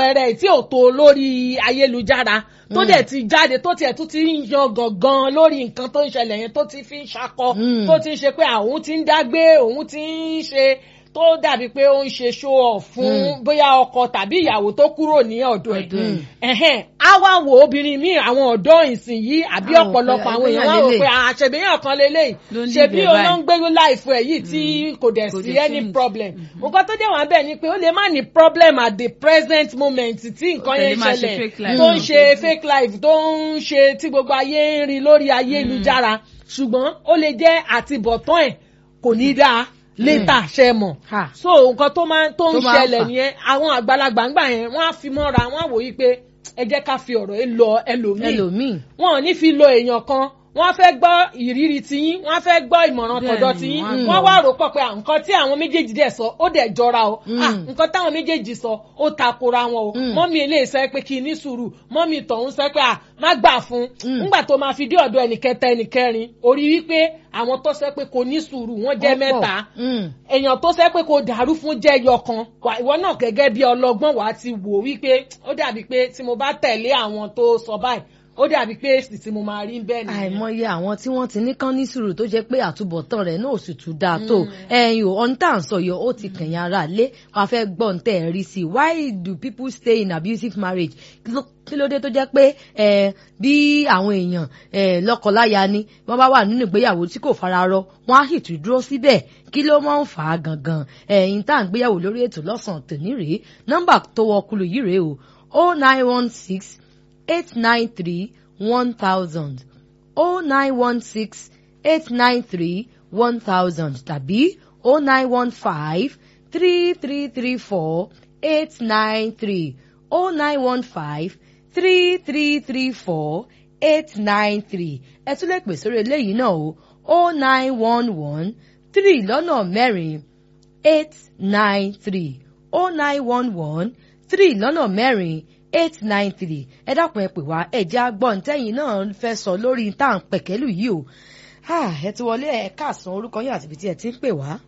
àpẹẹrẹ tí ò tó lórí ayélujára tó dẹ̀ ti jáde tó tiẹ̀ tún ti ń yan gangan lórí nǹkan tó ń ṣẹlẹ̀ yẹn tó ti fi ń ṣakọ Mm. tó ti ń ṣe pé àwọn ti ń dágbé òun ti ń ṣe tó dàbí pé ó ń ṣe show off fún bóyá ọkọ tàbí ìyàwó tó kúrò ní ọ̀dọ̀ ẹ̀ Ọ̀dọ̀ ẹ̀. ẹ̀hẹ́n á wá wo obìnrin míì àwọn ọ̀dọ́ ìsìn yìí àbí Á wò pé ọ̀pọ̀lọpọ̀ àwọn èèyàn wá ẹgbẹ́ wò lélẹ̀. pé àṣebíyàn kan lélẹ́yìí Ló ń ṣebí lead ẹ̀ báyìí. olóńgbé láìfo ẹ̀ yìí tí kò dẹ̀ Kò sí dẹ̀ any change. problem nǹkan tó dẹ̀ wá bẹ́ẹ̀ ni pé ó lè má ní problem at the present moment tí nǹkan Ó tẹ̀lé yẹn máa ṣe ṣẹlẹ̀ fake life tó ń náà. ṣe fake life tó ń ṣe tí gbogbo ayé ń rí lórí ayélujára ṣùgbọ́n ó lè jẹ́ àtibọ̀tán ẹ̀ kò ní dáa létà ṣe mọ̀ Ha. so nǹkan tó máa tó ń Tó máa ń ṣẹlẹ̀ fà. nìyẹn àwọn àgbàlagbà ńgbà yẹn wọ́n á fi mọ́ra wọ́n á wò yí pé ẹ jẹ́ ká fi ọ̀rọ̀ yìí lọ ẹlòmíì ẹlòmíì wọn ò ní fi lo èèyàn kan wọ́n fẹ́ gbọ́ ìrírí tiyín wọ́n fẹ́ gbọ́ ìmọ̀ràn Bẹ́ẹ̀ni, tọ̀dọ̀ tiyín wọ́n á wọ́n gbọ́. wá rò pọ̀ pé à, nǹkan tí àwọn méjèèjì dẹ̀ sọ ó dẹ̀ jọra o Mm. Ah, nǹkan táwọn méjèèjì sọ ó takora wọn o Mm. mọ́mí eléyìí sọ pé kí n ní sùúrù mọ́mí tọ̀hún sọ pé à má gbà fún Mm. nígbà tó máa fi dé ọ̀dọ̀ ẹnìkẹta ẹnìkẹrin orí wípé àwọn tó sọ pé kò ní sùúrù wọ́n jẹ́ Wọ́n pọ̀. mẹ́ta Mm. èèyàn tó sẹ́ pé kò dàrú fún jẹ́ yọkan wà- ìwọ náà gẹ́gẹ́ bí ọlọ́gbọ́n wàá ti wò wípé ó dàbí pé tí mo bá tẹ̀lé àwọn tó sọ báyìí ó dàbí pé èsì tí mo máa rí bẹ́ẹ̀ nìyẹn. àìmọye àwọn tí wọ́n ti ní kán ní sùúrù tó jẹ́ pé àtúbọ̀tán rẹ̀ náà ò sì tún dáa tó ẹ̀yin ò ọ̀n tá à ń sọ yọ ó ti kẹ̀yìn ara lé wàá fẹ́ gbọ́ ń tẹ̀ ẹ́ rí sí i why do people stay in abusive marriage Kí ló- kí ló dé tó jẹ́ pé ẹ̀, bí àwọn èèyàn ẹ̀, lọ́kọláya ni wọ́n bá wà nínú ìgbéyàwó tí kò fararọ wọ́n á sì tún dúró síbẹ̀ kí ló máa ń fà á gangan ẹ̀yin tá à ń gbéyàwó lórí ètò lọ́sàn-án tòní rèé nọ́mbà tó wọ ọkùlù yìí rèé o oh nine one six eight nine three one thousand oh nine one six eight nine three one thousand tàbí oh nine one five three three three four eight nine three oh nine one five three three three four eight nine three ẹ tún lè pè sórí eléyìí náà o oh nine one one three lọ́nà mẹ́rin eight nine three oh nine one one three lọ́nà mẹ́rin eight nine three ẹ dákun ẹ pè wá ẹ̀jẹ̀ agbọ́ntẹ́yìn náà fẹ́ sọ lórí tá à ń pẹ̀kẹ́lù yìí o Ah, ẹ ti wọlé ẹ káàsán orúkọ yín àti ibi tí ẹ ti ń pè wá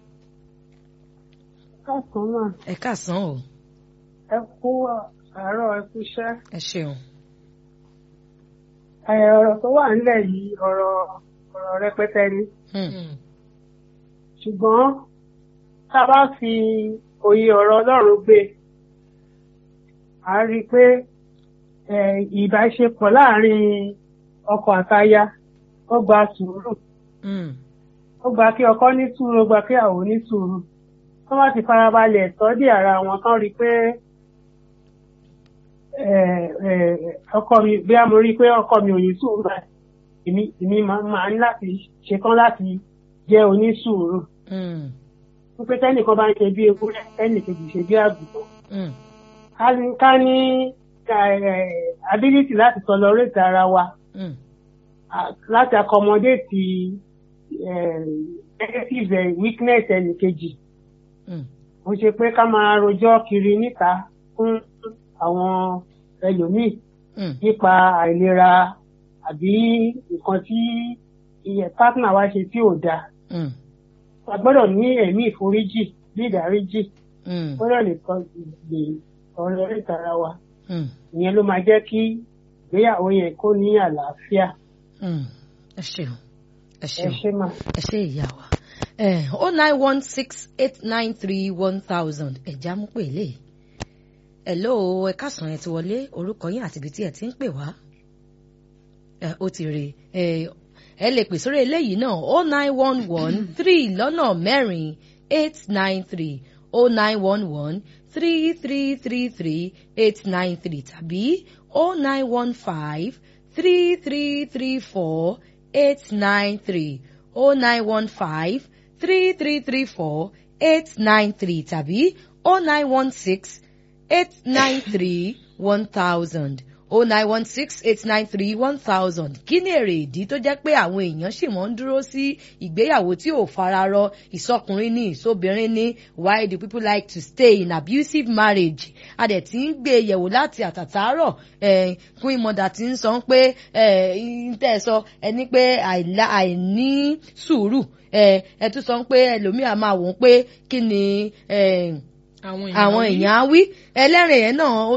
káàsán náà ẹ káàsán o ẹ kú àárọ̀ ẹ kú iṣẹ́ ẹ ṣeun. ẹ ọ̀rọ̀ tó wà nílẹ̀ yìí ọ̀rọ̀ ọ̀rọ̀ rẹpẹtẹ ni Hmm. ṣùgbọ́n tá a bá fi òye ọ̀rọ̀ Ọlọ́run gbé a rí i pé ẹ, ìbáṣepọ̀ láàrin ọkọ àtaya ó gba sùúrù Hmm. ó gba kí ọkọ ní sùúrù ó gba kí àwọn ní sùúrù tó bá ti farabalẹ̀ tọ́jú ara wọn tán rí i pé ẹ, ẹ, ọkọ mi bí a mo rí i pé ọkọ mi ò ní sùúrù báyìí èmi èmi máa máa ní láti ṣetán láti jẹ́ onísùúrù Hmm. wípé tẹ́nìkan bá ń ṣe bí ewúrẹ́ tẹ́nìkejì ṣe bí àgùntàn Hmm. ká ní ká ní ẹ, ability láti tolerate ara wa Hmm. a- láti accommodate ẹ, negative ẹ, weakness ẹnìkejì Hmm. ó ṣe pé ká máa rojọ́ kiri níta fún àwọn ẹlòmíì Hmm. nípa àìlera àbí nǹkan tí iye partner wa ṣe tí ò dáa Hmm. a gbọ́dọ̀ ní ẹ̀mí ìforíjì ní ìdáríjì Hmm. gbọ́dọ̀ lè tọ́ lè ọ̀rọ̀ orí ìtara wa Hmm. ìyẹn ló máa jẹ́ kí ìgbéyàwó yẹn kó ní àlàáfíà Hmm. ẹ ṣeun ẹ ẹ ṣeun ṣe mà. ẹ ṣe ìyá wa oh nine one six eight nine three one thousand ẹ̀já mú pè lè hello ẹ káàsán ẹ ti wọlé orúkọ yín àti ibi tí ẹ ti ń pè wá ẹ ó ti rè ẹ ẹ lè pè sórí eléyìí náà oh nine one one three lọ́nà mẹ́rin eight nine three oh nine one one three three three three eight nine three tàbí oh nine one five three three three four eight nine three oh nine one five three three three four eight nine three tàbí oh nine one six eight nine three one thousand oh nine one six eight nine three one thousand kí ni èrè ìdí tó jẹ́ pé àwọn èèyàn sì mọ́ ń dúró sí ìgbéyàwó tí ò fararọ ìsọkùnrin ní ìsóbìnrin ní why do people like to stay in abusive marriage a dẹ̀ ti ń gbé e yẹ̀wò láti àtàtàárọ̀ eh, queen mother ti ń sọ pé eh, ń tẹ̀ sọ ẹni pé àìlá- àìní sùúrù eh, ẹ tún sọ pé ẹlòmíà máa wò ó pé kí ni eh, àwọn èèyàn á wí ẹlẹ́rìn yẹn náà ó